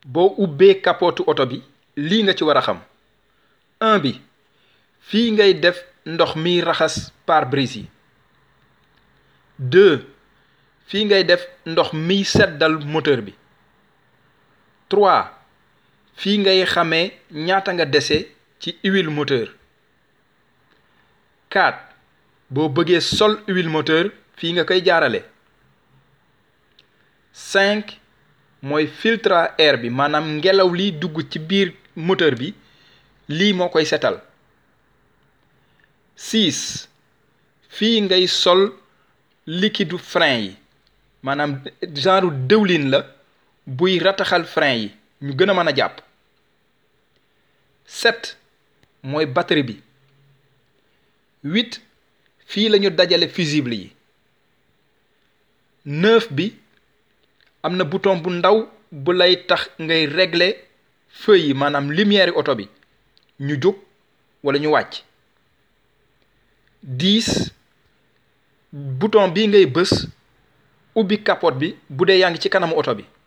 boo ubbee kapotu oto bi lii nga ci war a xam un bi fii ngay def ndox miy raxas pare-brise yi deux fii ngay def ndox miy seddal moteur bi trois fii ngay xamee ñaata nga dese ci huile moteur quatre boo bëggee sol huile moteur fii nga koy jaarale cinq mooy filtre à air bi maanaam ngelaw liy dugg ci biir moteur bi lii moo koy setal six fii ngay sol liquide frein yi maanaam genre dëwlin la buy rataxal frein yi ñu gën a mën a jàpp sept mooy batterie bi huit fii la ñu dajale fusible yi neuf bi am na bouton bu ndaw bu lay tax ngay régler feu yi maanaam lumière yi oto bi ñu jóg wala ñu wàcc dix bouton bii ngay bës ubbi capote bi bu dee yaa ngi ci kanamu oto bi